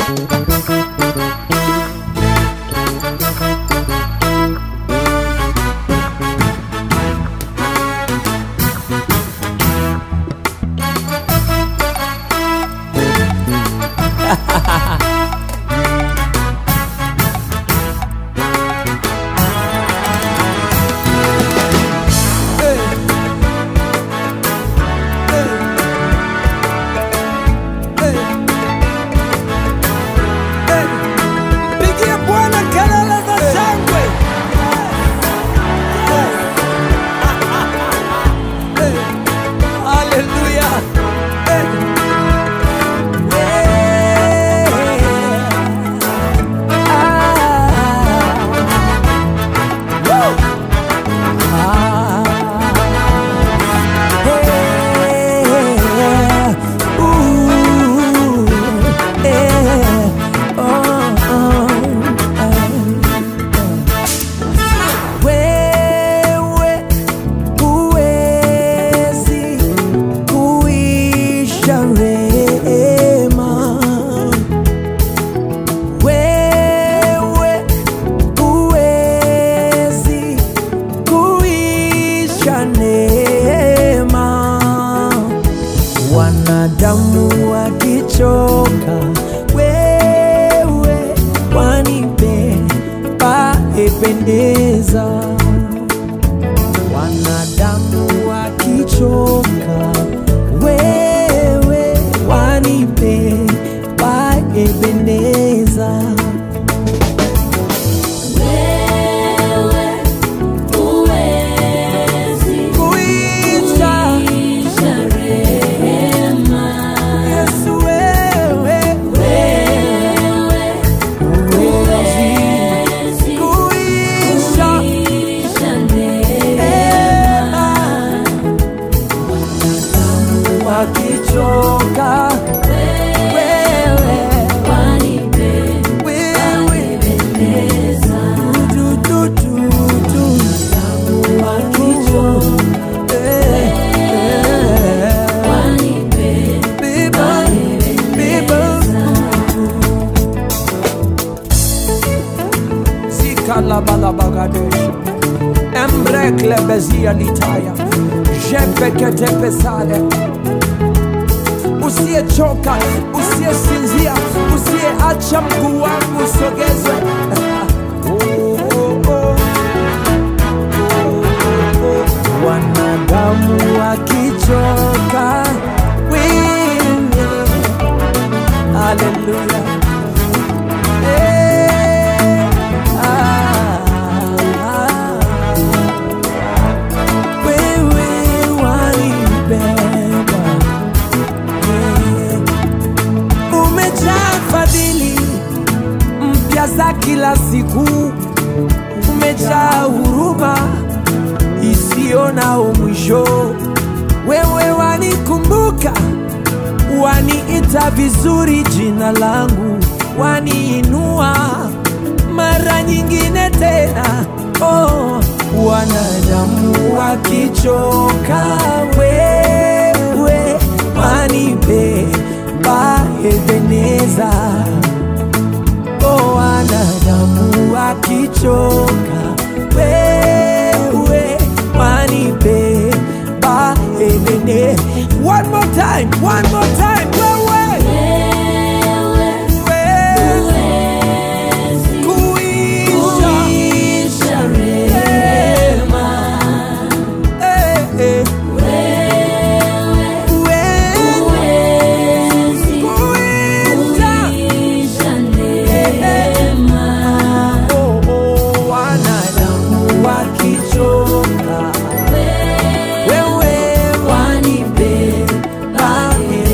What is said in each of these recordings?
Pigie Bwana kelele za shangwe. Haleluya. Wewe huwezi kuisha rehema, wewe huwezi kuisha neema. Wanadamu wakichoka, wewe wanipe paependeza wanadamu wakichoka, wewe wanipe paependeza. Kuisha Yesu, wewe huwezi kuisha neema. wakichoka wewe wewe du, du, du, du. wakichoka eh, eh. Beba, beba. Zikalabalabagadesha. Embrekle bezia litaya jepekete pesale usiyechoka usiyesinzia usiyeacha mguu wangu usogezwe Oh, oh, oh. wanadamu wakichoka wewe haleluya Eh, ah, ah. wewe wanibeba Eh, umejaa fadhili mpya za kila siku umejaa huruma isiyo na mwisho. Wewe wanikumbuka, waniita vizuri jina langu, waniinua mara nyingine tena. Oh, wanadamu wakichoka, wewe wanipe paebeneza Oh, wanadamu wakichoka, wewe wanipe baelene. One more time, one more time, wewe huwezi kuisha rehema. Eh, eh. Huwezi kuisha Oh, oh, wanadamu wakichoka, wewe wanipe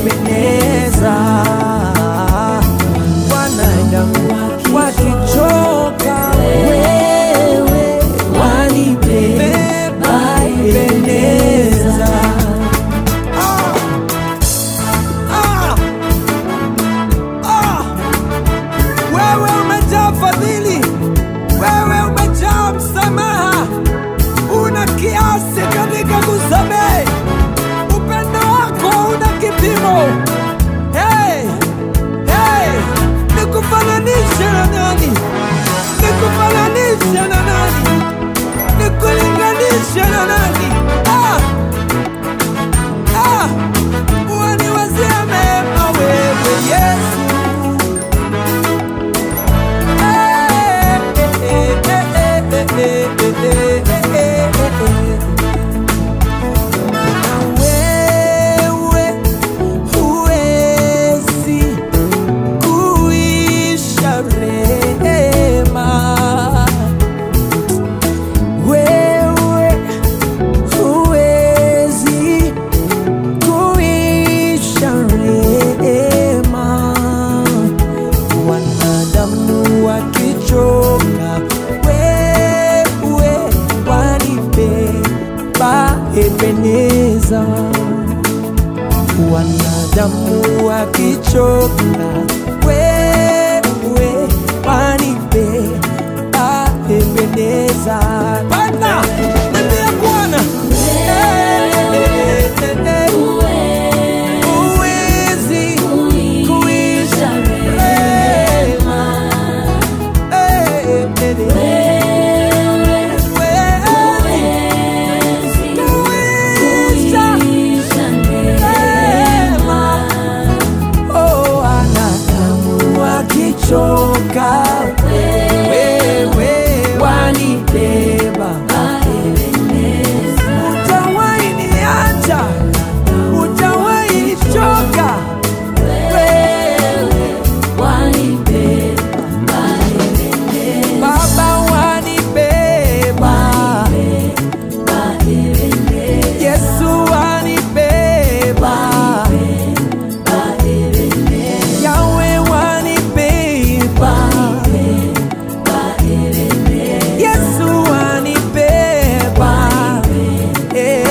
akichoka wewe wanibeba Ebeneza. Bwana, nambia Bwana Eh, eh, eh, eh. Huwezi kuisha rehema. Eh, eh, eh, eh. Huwezi kuisha rehema. Oh, wanadamu wakichoka, wewe wanibeba. Hutawahi niacha, hutawahi nichoka, wewe Baba wanibeba, Yesu wanibeba, Yawe wanibeba, Yesu wanibeba. Eh.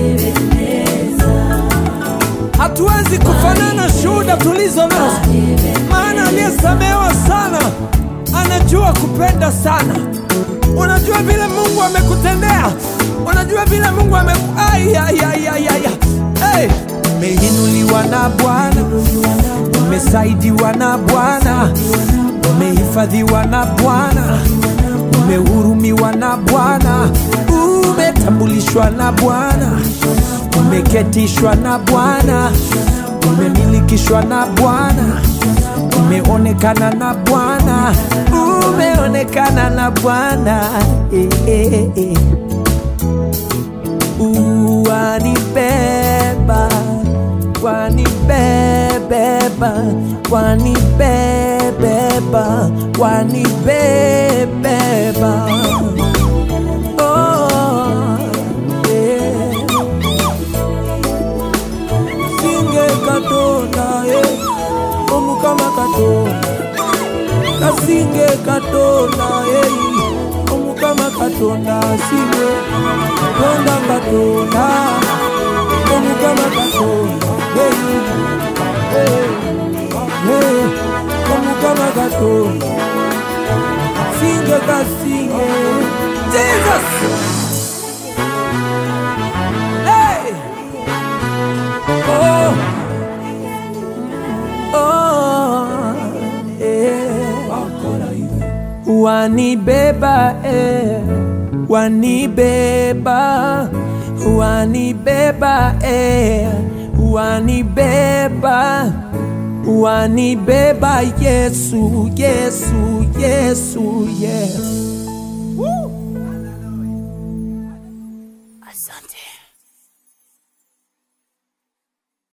Hatuwezi kufanana shuhuda tulizo nazo, maana aliyesamehewa sana anajua kupenda sana. Unajua vile Mungu amekutendea, unajua vile Mungu ame Ai, ai, ai, ai, ai, ai. Hey. Umeinuliwa na Bwana, umesaidiwa na Bwana, umehifadhiwa na Bwana, umehurumiwa na Bwana, umetambulishwa na Bwana, umeketishwa na Bwana, umemilikishwa na Bwana, umeonekana na Bwana, umeonekana na Bwana eh, eh, eh. Wanibeba, wanibebeba, wanibebeba, wanibebeba. Oh, yeah. Singe katonda, yeah. Omukama katonda. Kasinge katonda, yeah. Omukama katonda, singe. Katonda katonda. Omukama katonda, yeah. Hey, hey. Omukama katonda. Singe kasinge. Jesus! Hey! Oh! Oh, eh. Wanibeba eh. Wanibeba Wanibeba eh. Wanibeba Wanibeba Yesu Yesu Yesu Yesu Asante.